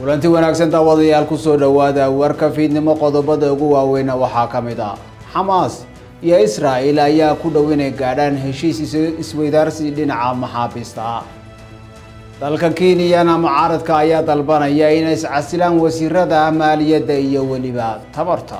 kulanti wanaagsan daawadayaal kusoo dhowaada warka fiidnimo qodobada ugu waaweyna waxaa ka mid ah xamaas iyo israa'il ayaa ku dhow inay gaadhaan heshiis isweydaarsi dhinaca maxaabiista ah dalka kenyana mucaaradka ayaa dalbanaya inay iscasilaan wasiirada maaliyadda iyo weliba tabarta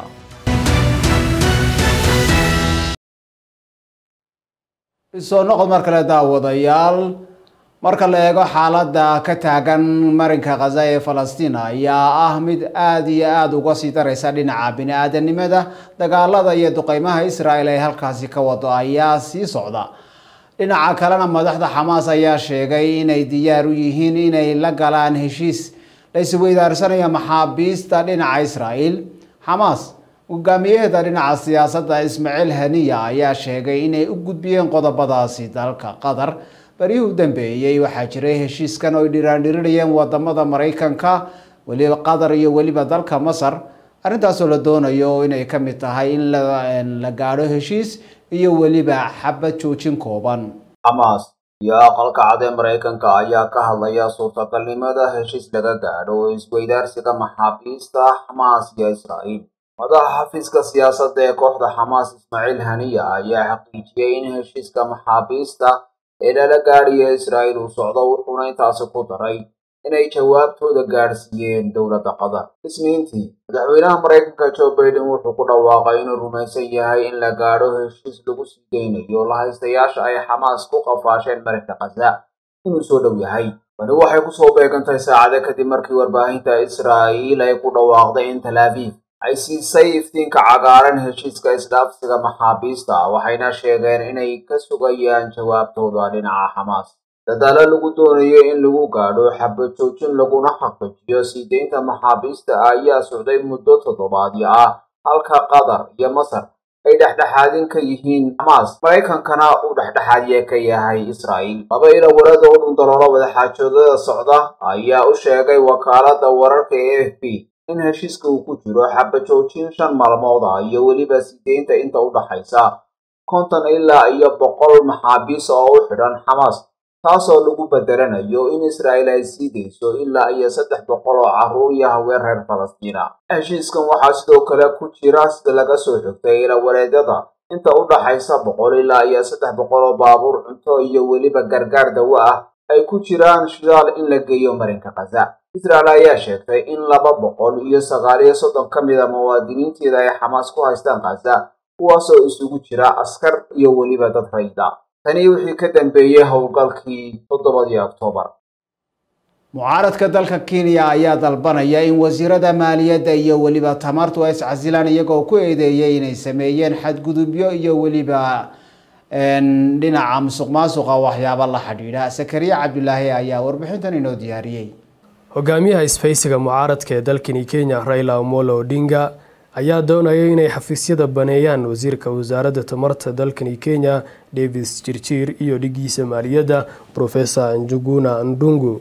soo noqod mar kale daawadayaal marka la eego xaaladda ka taagan marinka khaza ee falastiin ayaa ah mid aada iyo aada uga sii dareysa dhinaca bini-aadanimada dagaalada iyo duqeymaha israel ee halkaasi ka wado ayaa sii socda dhinaca kalena madaxda xamaas ayaa sheegay inay diyaar u yihiin inay la galaan heshiis la isweydaarsanayo maxaabiista dhinaca israel xamaas hogaamiyaheeda dhinaca siyaasadda ismaaciil haniya ayaa sheegay inay u gudbiyeen qodobadaasi dalka qatar baryihii u dambeeyey waxaa jiray heshiiskan oo ay dhiraandhirinayeen wadamada maraykanka weliba qatar iyo weliba dalka masar arrintaasoo la doonayo inay ka mid tahay in la gaadho heshiis iyo weliba xabad joojin kooban xamaas iyo aqalka cad ee maraykanka ayaa ka hadlaya suurtagalnimada heshiis laga gaadho isweydaarsiga maxaabiista xamaas iyo israa'iil madaxa xafiiska siyaasadda ee kooxda xamaas ismaaciil haniya ayaa xaqiijiyey in heshiiska maxaabiista ee lala gaadhiyo israa'iil uu socdo wuxuuna intaasi ku daray inay jawaabtooda gaadhsiiyeen dowladda qatar isniintii madaxweynaha maraykanka joe baiden wuxuu ku dhawaaqay inuu rumaysan yahay in la gaadho heshiis lagu sii deynayo lahaystayaasha ay xamaas ku qafaasheen marinka khaza inuu soo dhow yahay tani waxay kusoo beegantahay saacade kadib markii warbaahinta israa'iil ay ku dhawaaqday in tel aviv ay siisay iftiinka cagaaran heshiiska isdhaafsiga maxaabiista waxayna sheegeen inay ka sugayaan jawaabtooda dhinaca xamaas dadaalo lagu doonayo in lagu gaadho xabad joojin laguna xaqiijiyo sii deynta maxaabiista ayaa socday muddo toddobaadyo ah halka qatar iyo masar ay dhexdhexaadin ka yihiin xamaas maraykankana uu dhexdhexaadye ka yahay israa'iil laba ila warada u dhundaloolo wadaxaajoodada socda ayaa u sheegay wakaaladda wararka ee f b in heshiiska uu ku jiro xabajoojin shan maalmood ah iyo weliba sideynta inta u dhaxaysa konton ilaa iyo boqol maxaabiis oo u xidhan xamaas taasoo lagu bedelanayo in israa'iil ay sii deyso ilaa iyo saddex boqol oo carruur iyo haween reer falastiina heshiiskan waxaa sidoo kale ku jira sida laga soo xigtay ilawareedyada inta u dhaxaysa boqol ilaa iyo saddex boqol oo baabuur cunto iyo weliba gargaar dawo ah ay ku jiraan shidaal in la geeyo marinka khaza israel ayaa sheegtay in laba boqol iyo sagaal iyo soddon ka mid a muwaadiniinteeda ay xamaas ku haystaan khaza kuwaasoo isugu jira askar iyo weliba dad rayda tani wixii ka dambeeyey howlgalkii toddobadii oktoobar mucaaradka dalka kenya ayaa dalbanaya in wasiirada maaliyadda iyo weliba tamartu ay iscasilaan iyagoo ku eedeeyay inay sameeyeen xadgudubyo iyo weliba dhinaca musuq maasuqa waxyaabo la xidhiidha sakariya cabdulaahi ayaa warbixintan inoo diyaariyey hogaamiyaha isfaysiga mucaaradka ee dalkani kenya raila omolo odinga ayaa doonaya inay xafiisyada baneeyaan wasiirka wasaaradda tamarta dalkani kenya davis jirjiir iyo dhigiisa maaliyadda profesor njuguna ndungu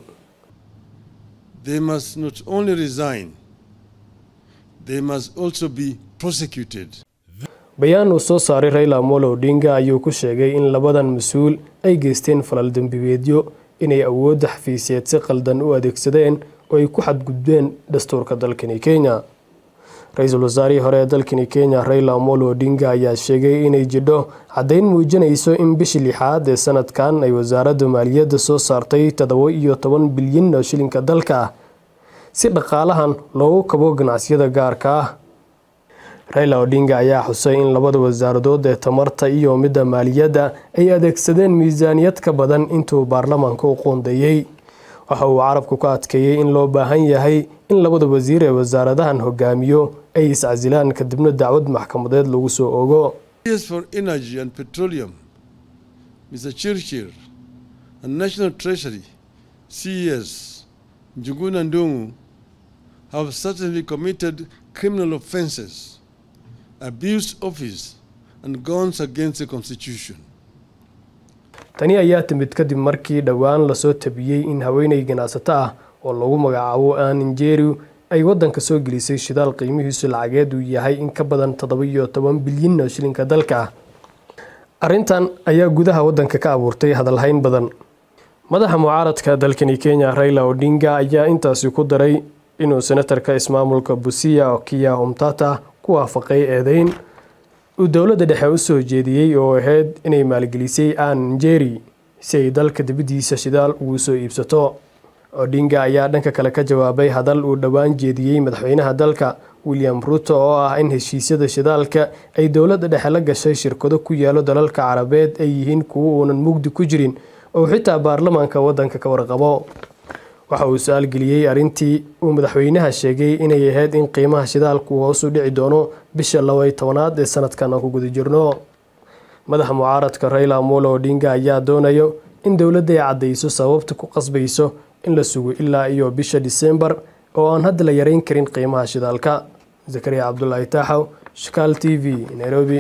They must not only resign, they must also be prosecuted. bayaan uu soo saaray raila omolo odinga ayuu ku sheegay in labadan mas-uul ay geysteen falal dembibeedyo inay awoodda xafiisyeed si qaldan u adeegsadeen oo ay ku xadgudbeen dastuurka dalkani kenya ra-iisul wasaarihii hore ee dalkani kenya raila omolo odinga ayaa sheegay inay jidho caddayn muujinayso in bishii lixaad ee sanadkan ay wasaaradda maaliyadda soo saartay toddoba iyo toban bilyan oo shilinka dalka ah si dhaqaalahan loogu kabo ganacsiyada gaarka ah raila odinga ayaa xusay in labada wasaaradood ee tamarta iyo midda maaliyadda ay adeegsadeen miisaaniyad ka badan intuu baarlamaanka u qoondeeyey waxa uu carabku ka adkeeyey in loo baahan yahay in labada wasiir ee wasaaradahan hogaamiyo ay iscasilaan kadibna dacwad maxkamadeed lagu soo ogo for Energy and Petroleum, Mr. Chirchir, and National Treasury, CES, Njuguna Ndungu, have certainly committed criminal offenses, abused office, and gone against the Constitution. tani ayaa timid kadib markii dhowaan lasoo tabiyey in haweeney ganacsato ah oo lagu magacaabo aninjeru ay wadanka soo gelisay shidaal qiimihiisu lacageed uu yahay in ka badan toddoba iyo toban bilyan oo shilinka dalka ah arrintan ayaa gudaha wadanka ka abuurtay hadalhayn badan madaxa mucaaradka dalkani kenya raila odinga ayaa intaasi ku daray inuu senatarka ismaamulka busia okiya umtata ku waafaqay eedeyn uu dowladda dhexe u soo jeediyey oo ahayd inay maalgelisay aan njeri si ay dalka dibaddiisa shidaal ugu soo iibsato odinga ayaa dhanka kale ka jawaabay hadal uu dhowaan jeediyey madaxweynaha dalka william ruto oo ah in heshiisyada shidaalka ay dowladda dhexe la gashay shirkado ku yaalo dalalka carabeed ay yihiin kuwo uunan mugdi ku jirin oo xitaa baarlamaanka waddanka ka warqabo waxa uu su-aal geliyey arrintii uu madaxweynaha sheegay inay ahayd in qiimaha shidaalku hoos u dhici doono bisha labay tobanaad ee sanadkan aan ku guda jirno madaxa mucaaradka rayla amolo odinga ayaa doonayo in dowladda ay caddayso sababta ku qasbayso in la sugo ilaa iyo bisha disembar oo aan hadda la yareyn karin qiimaha shidaalka zakariya cabdulaahi taaxow shakaal t v nairobi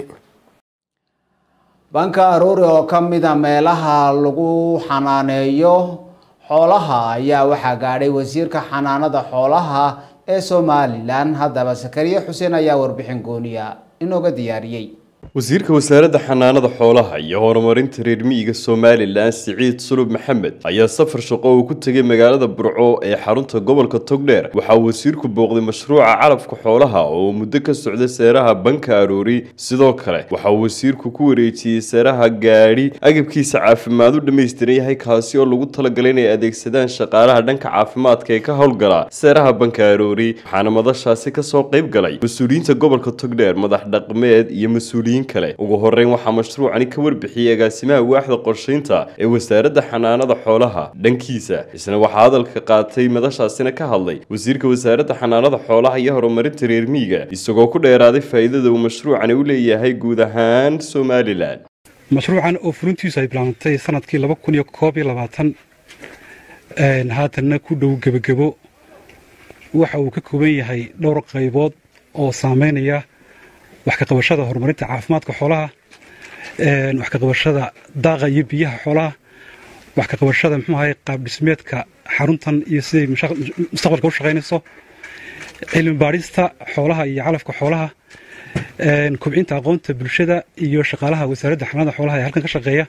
banka aroori oo ka mida meelaha lagu xanaaneeyo xoolaha ayaa waxaa gaadhay wasiirka xanaanada xoolaha ee somalilan haddaba sakariye xuseen ayaa warbixin gooniya inooga diyaariyey wasiirka wasaaradda xanaanada xoolaha iyo horumarinta reer miyiga somalilan siciid sulub maxamed ayaa safar shaqo uu ku tegay magaalada burco ee xarunta gobolka togdheer waxaa wasiirku booqday mashruuca calafka xoolaha oo muddo ka socday seeraha banka aroori sidoo kale waxaa wasiirku ku wareejiyey seeraha gaadhi agabkiisa caafimaad u dhammaystiran yahay kaasi oo lagu talagalay inay adeegsadaan shaqaalaha dhanka caafimaadka ee ka howlgala seeraha banka aroori waxaana madashaasi kasoo qayb galay mas-uuliyiinta gobolka togdheer madax dhaqmeed iyo mas-uuliyiin kale ugu horeyn waxaa mashruucani ka warbixiyey agaasimaha waaxda qorshaynta ee wasaaradda xanaanada xoolaha dhankiisa isna waxaa hadalka qaatay madashaasina ka hadlay wasiirka wasaaradda xanaanada xoolaha iyo horumarinta reer miyiga isagoo ku dheeraaday faa'iidada uu mashruucani u leeyahay guud ahaan somalilan mashruucan oo furintiisu ay bilaabantay sanadkii laba kun iyo koob iyo labaatan haatanna ku dhow gebagebo waxa uu ka kooban yahay dhowr qaybood oo saameynaya wax ka qabashada horumarinta caafimaadka xoolaha wax ka qabashada daaqa iyo biyaha xoolaha wax ka qabashada muxuu ahay qaab dhismeedka xaruntan iyo siday mustaqbalka u shaqaynayso cilmi baadhista xoolaha iyo calafka xoolaha kobcinta aqoonta bulshada iyo shaqaalaha wasaaradda xanaanada xoolaha ee halkan ka shaqeeya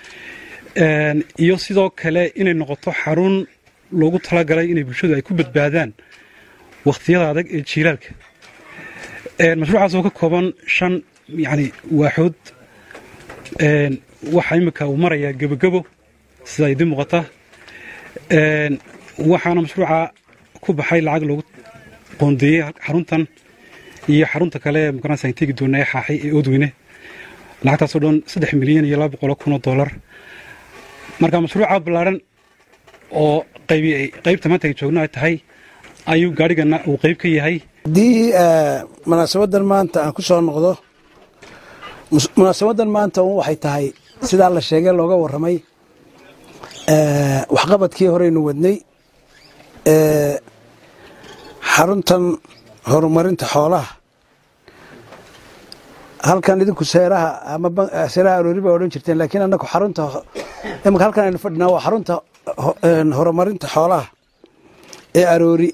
iyo sidoo kale inay noqoto xarun loogu talagalay inay bulshadu ay ku badbaadaan wakhtiyada adag ee jiilaalka mashruucaas oo ka kooban shan yani waaxood waxaa imika uu marayaa gebogebo sida idin muuqata waxaana mashruuca ku baxay lacag loogu qoondeeyey xaruntan iyo xarunta kale magaranaysa tegi doona ee xaaxay ee oodweyne lacagtaasoo dhan saddex milyan iyo laba boqolo kun oo dollar marka mashruuca ballaaran oo qaybi qaybta maanta ay joogno ay tahay ayuu gaadhigana uu qayb ka yahay haddii munaasabadan maanta aan ku soo noqdo munaasabadan maanta un waxay tahay sidaa la sheegay looga warramay waxqabadkii horeynu wadnay xaruntan horumarinta xoolaha halkan idinku seeraha ama seeraha aroori baa odhan jirteen laakiin annagu xarunta imika halkan aynu fadhinaa waa xarunta horumarinta xoolaha ee aroori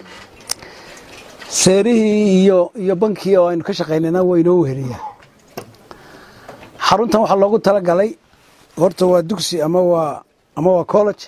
seerihii iyo iyo bankii oo aynu ka shaqaynayna waa inoo weheliyaa xaruntan waxaa loogu talagalay horta waa dugsi ama waa ama waa college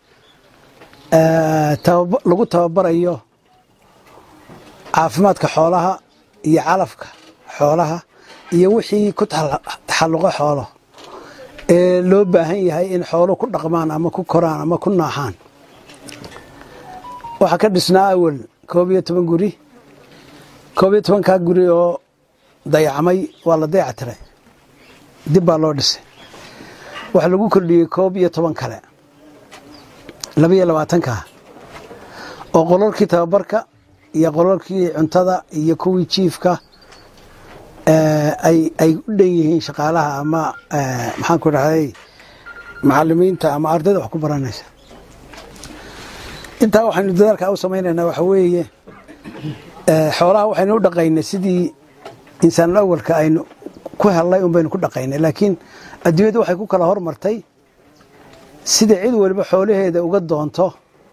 lagu tababarayo caafimaadka xoolaha iyo calafka xoolaha iyo wixii ku taxalluqo xoolo ee loo baahan yahay in xoolo ku dhaqmaan ama ku koraan ama ku naaxaan waxaa ka dhisnaa awal koob iyo toban guri koob iyo tobankaa guri oo dayacmay waa la dayactiray dib baa loo dhisay waxaa lagu kordhiyey koob iyo toban kale labaiyo labaatankaa oo qololkii tababarka iyo qololkii cuntada iyo kuwii jiifka ay u dhan yihiin shaqaalaha ama maxaan ku dhahday macalimiinta ama ardayda wax ku baranaysa intaa waxaynu dadaalka u samaynaynaa waxa weeye xoolaha waxaynu u dhaqaynay sidii insaanul awalka aynu ku hellay un baynu ku dhaqaynay laakiin adduunyadu waxay ku kala hormartay sida cid waliba xoolaheeda uga doonto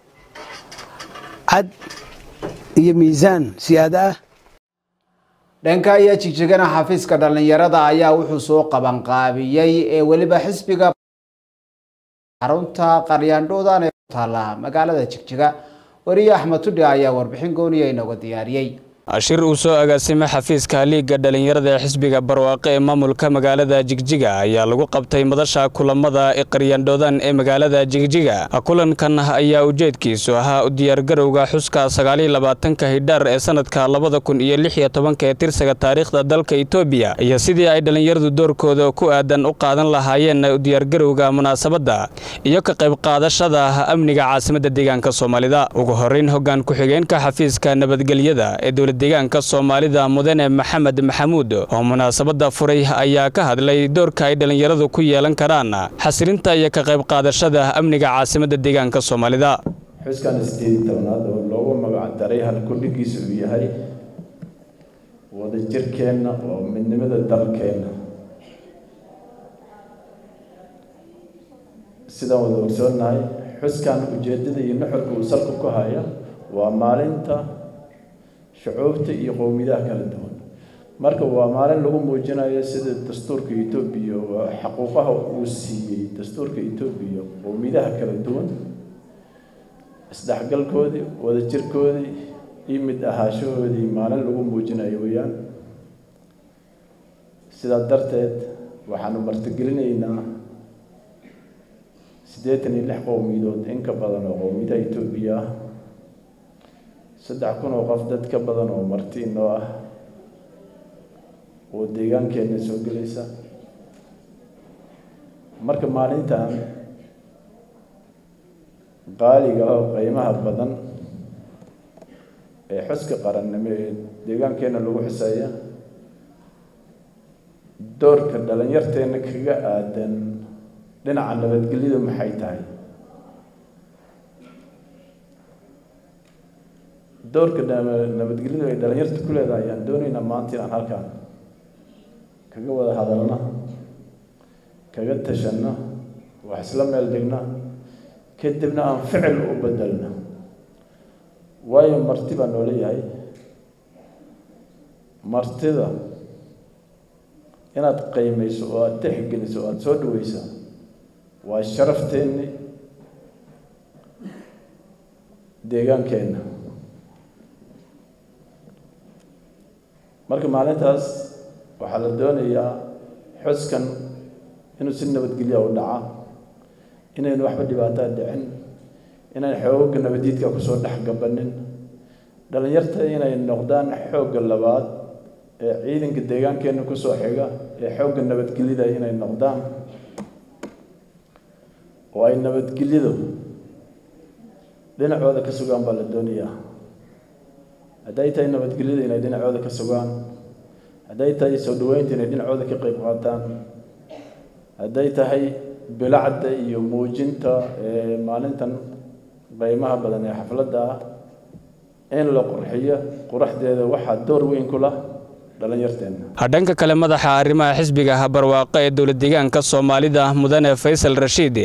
cad iyo miisaan siyaada ah dhanka iyo jigjigana xafiiska dhallinyarada ayaa wuxuu soo qabanqaabiyey ee weliba xisbiga xarunta qaryaandhoodan ee ku taala magaalada jigjiga wariye axmed tudhi ayaa warbixin gooniya inooga diyaariyey shir uu soo agaasimay xafiiska liigga dhalinyarada ee xisbiga barwaaqe ee maamulka magaalada jigjiga ayaa lagu qabtay madasha kulamada qaryandhoodan ee magaalada jigjiga kulankan ayaa ujeedkiisu ahaa u diyaargarowga xuska sagaaliyo labaatanka hidhaar ee sanadka labada kun iyo lix iyo tobanka ee tirsiga taariikhda dalka etoobiya iyo sidii ay dhalinyaradu doorkooda ku aadan u qaadan lahaayeen u diyaargarowga munaasabadda iyo ka qayb qaadashada amniga caasimadda deegaanka soomaalida ugu horeyn hoggaan ku-xigeenka xafiiska nabadgelyada ee dowlad deegaanka soomaalida mudane maxamed maxamuud oo munaasabadda furay ayaa ka hadlay doorka ay dhallinyaradu ku yeelan karaan xasilinta iyo ka qayb qaadashada amniga caasimadda deegaanka soomaalida xuskan sideed tobnaad oo loogu magac daray halkudhigiisa uu yahay wadajirkeenna oo midnimada dalkeenna sidaan wada ogsoonnahay xuskan ujeeddada iyo nuxurka uu salku ku haya waa maalinta shucuubta iyo qowmiyadaha kala duwan marka waa maalin lagu muujinayo sida dastuurka etoobiya xaquuqaha uu siiyey dastuurka etoobiya qowmiyadaha kala duwan isdhexgalkoodii wadajirkoodii iyo mid ahaashahoodii maalin lagu muujinayo weeyaan sidaa darteed waxaanu martigelinaynaa siddeetan iyo lix qowmiyadood in ka badan oo qowmiyadaha etoobiya ah saddex kun oo qof dad ka badan oo marti inoo ah oo deegaankeenna soo gelaysa marka maalintan qaaliga ah oo qiimaha badan ee xuska qarannimo ee deegaankeenna lagu xuseeya doorka dhalinyarteenna kaga aadan dhinaca nabadgelyadu maxay tahay doorka nabadgelyadu ay dhalinyarta ku leedahay ayaan doonaynaa maanta inaan halkaan kaga wada hadalna kaga tashanno wax isla meel dhigna kadibna aan ficil u bedelno waayo marti baa noola yahay martida inaad qiimayso oo aada tixgeliso oo aada soo dhaweysa waa sharafteenni deegaankeenna marka maalintaas waxaa la doonayaa xuskan inuu si nabadgelya u dhaca inaynu waxba dhibaataa dhicin inayn xoogga nabadiidka kusoo dhex gabanin dhalinyarta inay noqdaan xoogga labaad ee ciidanka deegaankeenna kusoo xiga ee xoogga nabadgelyada inay noqdaan oo ay nabadgelyadu dhinacooda ka sugaan baa la doonayaa hadday tahay nabadgelyada inay dhinacooda ka sugaan hadday tahay soo dhaweynta inay dhinacooda ka qayb qaataan hadday tahay bilacda iyo muujinta maalintan qiimaha badan ee xafladda ah in la qurxiyo quraxdeeda waxaa door weyn ku lah dhalinyarteenna dhanka kale madaxa arrimaha xisbiga barwaaqo ee dowlad deegaanka soomaalida mudane faysal rashiid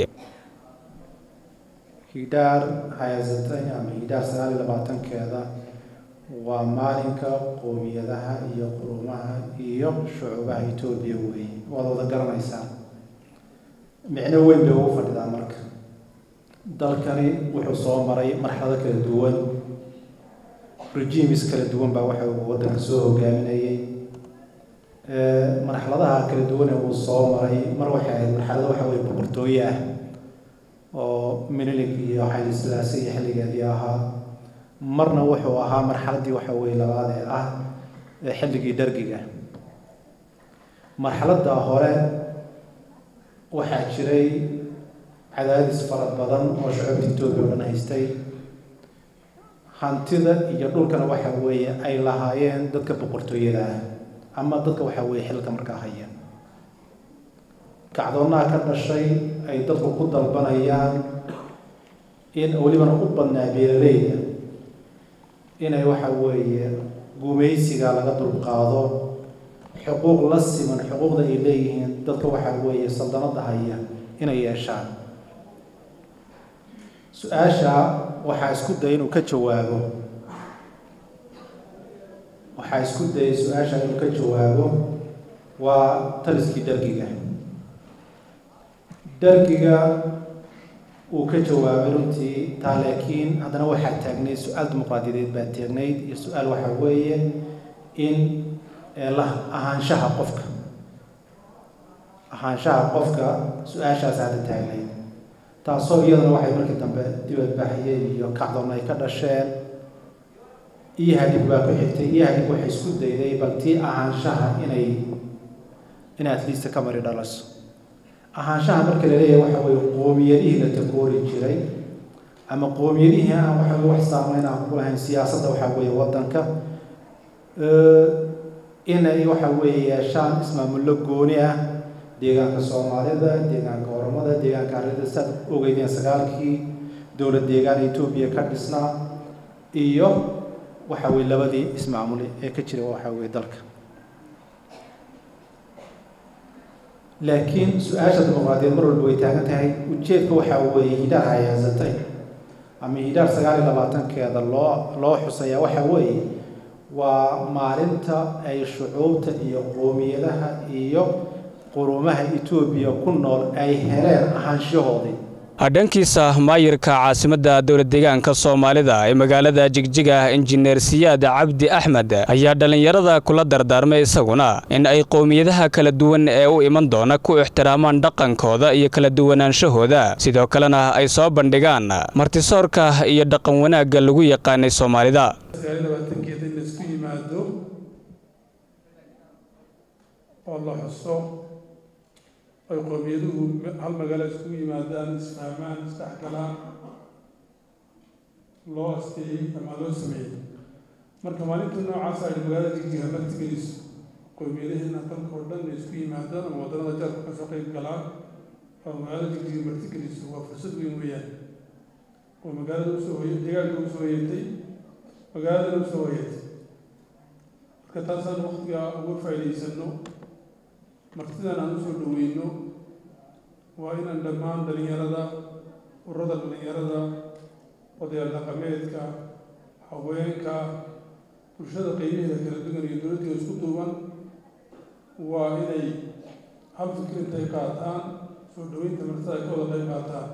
hidhaar hayasatay ama hidhaar sagaal iyo labaatankeeda waa maalinka qowmiyadaha iyo qurumaha iyo shucuubaha etoobiya weeye waad wada garanaysaa micno weyn bay ugu fadhidaa marka dalkani wuxuu soo maray marxalado kala duwan regimes kala duwan baa waxa uu waddanka soo hogaaminayay marxaladaha kala duwan ee uu soo maray mar waxay ahayd marxalado waxa weye boqortooye ah oo minilig iyo xayli silaase iyo xilligeedii ahaa marna wuxuu ahaa marxaladdii waxa weye labaad ee ah xilligii dargiga marxaladda hore waxaa jiray cadaadis fara badan oo shucuubta etoobiya o dhan haystay hantida iyo dhulkana waxa weeye ay lahaayeen dadka boqortooyada ah ama dadka waxa weeye xilka markaa haya kacdoonaha ka dhashay ay dadku ku dalbanayaan in welibana u badnaa beeraleyda inay waxa weeye gumaysiga laga dulqaado xuquuq la siman xuquuqda ay leeyihiin dadka waxa weeye saldanada haya inay yeeshaan su-aasha waxaa isku daya inuu ka jawaabo waxaa isku dayay su-aasha inuu ka jawaabo waa taliskii dargiga dargiga uu ka jawaabay runtii taa laakiin haddana waxaa taagnayd su-aal dimuqraadiyadeed baa taagnayd iyo su-aal waxaa weeye in la ahaanshaha qofka ahaanshaha qofka su-aashaas hadda taagnayd taasoo iyadana waxay markii dambe dibadbaxyeen iyo kacdoon ay ka dhasheen iyo hadhig baa ku xigtay iyo hadhig waxay isku dayday bal tii ahaanshaha inay inay atleast ka mari dhalaso ahaanshaha marka la leeyahay waxa weeye qoomiyadihii la takoori jiray ama qoomiyadihii aan waxa weye wax saameyn aan ku lahayn siyaasadda waxa weeye waddanka inay waxa weeye yeeshaan ismaamullo gooni ah deegaanka soomaalida deegaanka oromada deegaanka arida saad ogeydeen sagaalkii dowlad deegaan etoobiya ka dhisnaa iyo waxa weye labadii ismaamule ee ka jira waxa weye dalka laakiin su-aasha dimuqraadiyeed mar walba way taagan tahay ujeedka waxaa weeye hidhaar hayaasatay ama hidhaar sagaal iyo labaatankeeda loo loo xusayaa waxaa weeye waa maalinta ay shucuubta iyo qoomiyadaha iyo qurumaha etoobiya ku nool ay heleen ahaanshahoodii dhankiisa maayirka caasimadda dowlad deegaanka soomaalida ee magaalada jigjiga injineer siyaad cabdi axmed ayaa dhallinyarada kula dardaarmay isaguna in ay qowmiyadaha kala duwan ee u iman doona ku ixtiraamaan dhaqankooda iyo kala duwanaanshahooda sidoo kalena ay soo bandhigaan martisoorka iyo dhaqan wanaagga lagu yaqaanay soomaalida ay qowmiyaduhu hal magaalo iskugu yimaadaan isfahmaan isdhexgalaan loo asteeyey ama loo sameeyey marka maalinta noocaas ay magaalada jigjiga martigeliso qowmiyadaheena dalka oo dhan ay isku yimaadaan ama waddanada jaarka kasoo qayb galaan oo magaalada jigjiga martigeliso waa fursad weyn weeyaan oo magaalada usoo hoy deegaanka usoo hoyatay magaaladana usoo hoyatay marka taasaan waqtiga uga faa'iidaysano martidan aan usoo dhaweyno waa inaan dhammaan dhalinyarada ururada dhalinyarada odayaal dhaqameedka haweenka bulshada qeybaheeda kala duwan iyo dowladdeeda isku duuban waa inay hal fikir intay qaataan soo dhaweynta martida ay ka wada qayb qaataan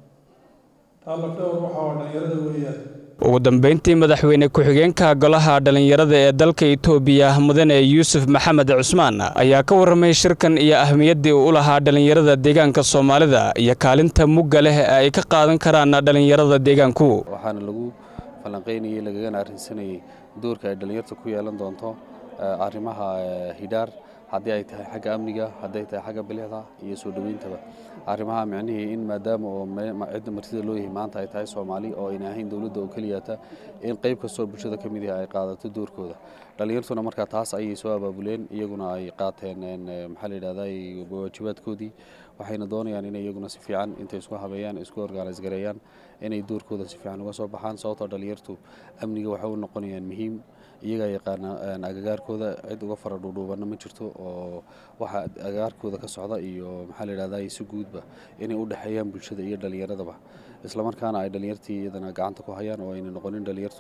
taa lafdhawar waxaa waa dhalinyarada weeyaan ugu dambeyntii madaxweyne ku-xigeenka golaha dhallinyarada ee dalka itoobiya mudane yuusuf maxamed cusmaan ayaa ka warramay shirkan iyo ahmiyaddii uu u lahaa dhallinyarada deegaanka soomaalida iyo kaalinta mugga leh ee ay ka qaadan karaan dhallinyarada deegaanku waxaana lagu falanqaynayey lagagana arrinsanayey doorka ay dhallinyarta ku yeelan doonto arrimaha hidhaar haddii ay tahay xagga amniga hadday tahay xagga bilixda iyo soo dhoweyntaba arrimaha micnihii in maadaama oo cidda martida loo yahay maanta ay tahay soomaali oo ayna ahayn dowladda oo keliyata in qayb kastoo bulshada ka mid ah ay qaadato doorkooda dhallinyartuna markaa taas ayay soo abaabuleen iyaguna ay qaateen maxaa la yidhahdaa waajibaadkoodii waxayna doonayaan inay iyaguna si fiican intay isku habeeyaan isku organise gareeyaan inay doorkooda si fiican uga soo baxaan sababtoo dhallinyartu amniga waxay u noqonayaan muhiim iyagaa yaqaana agagaarkooda cid uga fara dhuudhuubanna ma jirto oo waxa agagaarkooda ka socda iyo maxaa la yidhahdaa si guudba inay u dhexeeyaan bulshada iyo dhallinyaradaba islamarkaana ay dhallinyartii iyadana gacanta ku hayaan oo ayna noqonin dhallinyartu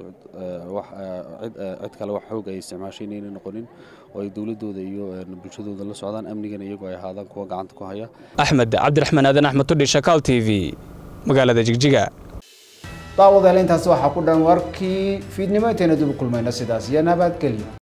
cid kale wax xoog ay isticmaashay inayna noqonin oo ay dowladooda iyo bulshadooda la socdaan amnigana iyagu ay ahaadaan kuwa gacanta ku haya axmed cabdiraxmaan aadan axmed tudhi shakaal t v magaalada jigjiga daawadayaal intaasi waxaa ku dhan warkii fiidnimo intayna dib u kulmayno sidaas iyo nabadgelyo